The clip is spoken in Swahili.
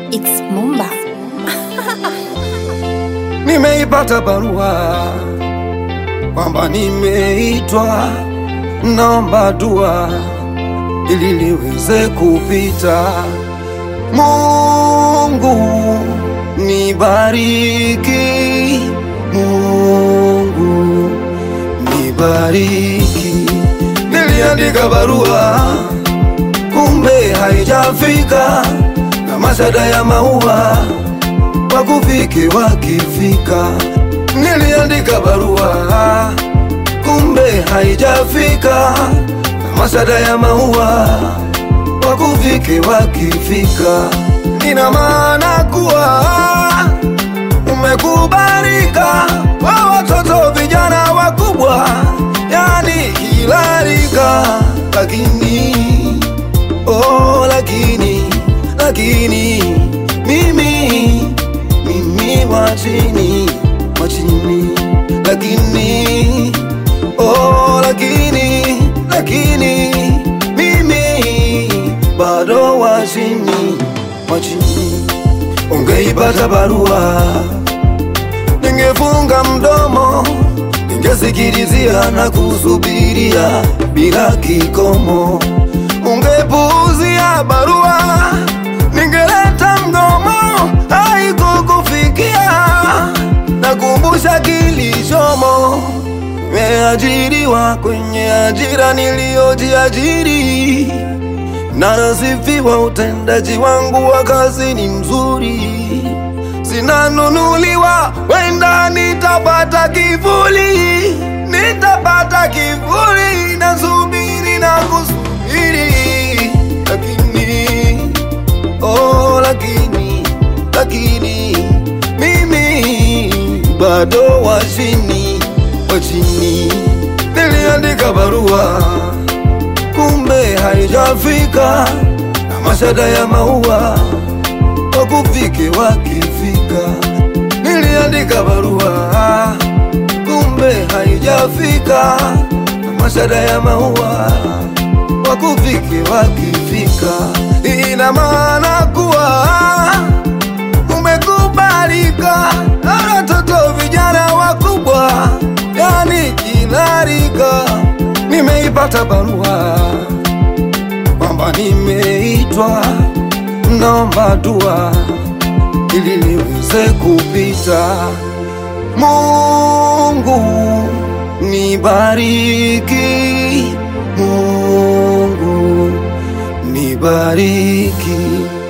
It's Mumba. Nimeipata barua kwamba nimeitwa, naomba dua ili liweze kupita. Mungu nibariki, Mungu nibariki. Niliandika barua kumbe haijafika, na mashada ya maua wakufike wakifika. Niliandika barua kumbe haijafika, na mashada ya maua wakufike wakifika. Ina maana kuwa umekubalika kwa watoto vijana wakubwa, yani kila rika, lakini oh, lakini lakini mimi mimi wa chini wa chini, lakini oh, lakini lakini mimi bado wa chini wa chini. Ungeipata barua, ningefunga mdomo, ningesikilizia na kusubiria bila kikomo. Ungepuuzia barua, ningeleta mgomo, haikukufikia. Nakumbusha kilichomo, nimeajiriwa kwenye ajira niliyojiajiri na nasifiwa utendaji wangu wa kazi ni mzuri, sinanunuliwa, wenda nitapata kivuli, nitapata kivuli, nasubiri na kusubiri, lakini oh, lakini lakini mimi bado wa chini wa chini. Niliandika barua kumbe haijafika, na mashada ya maua wakufike wakifika. Niliandika barua kumbe haijafika, na mashada ya maua wakufike wakifika. Ina maana kuwa umekubalika na watoto vijana wakubwa, yani kila rika. Nimeipata barua kwamba nimeitwa, naomba dua ili liweze kupita. Mungu nibariki, Mungu nibariki.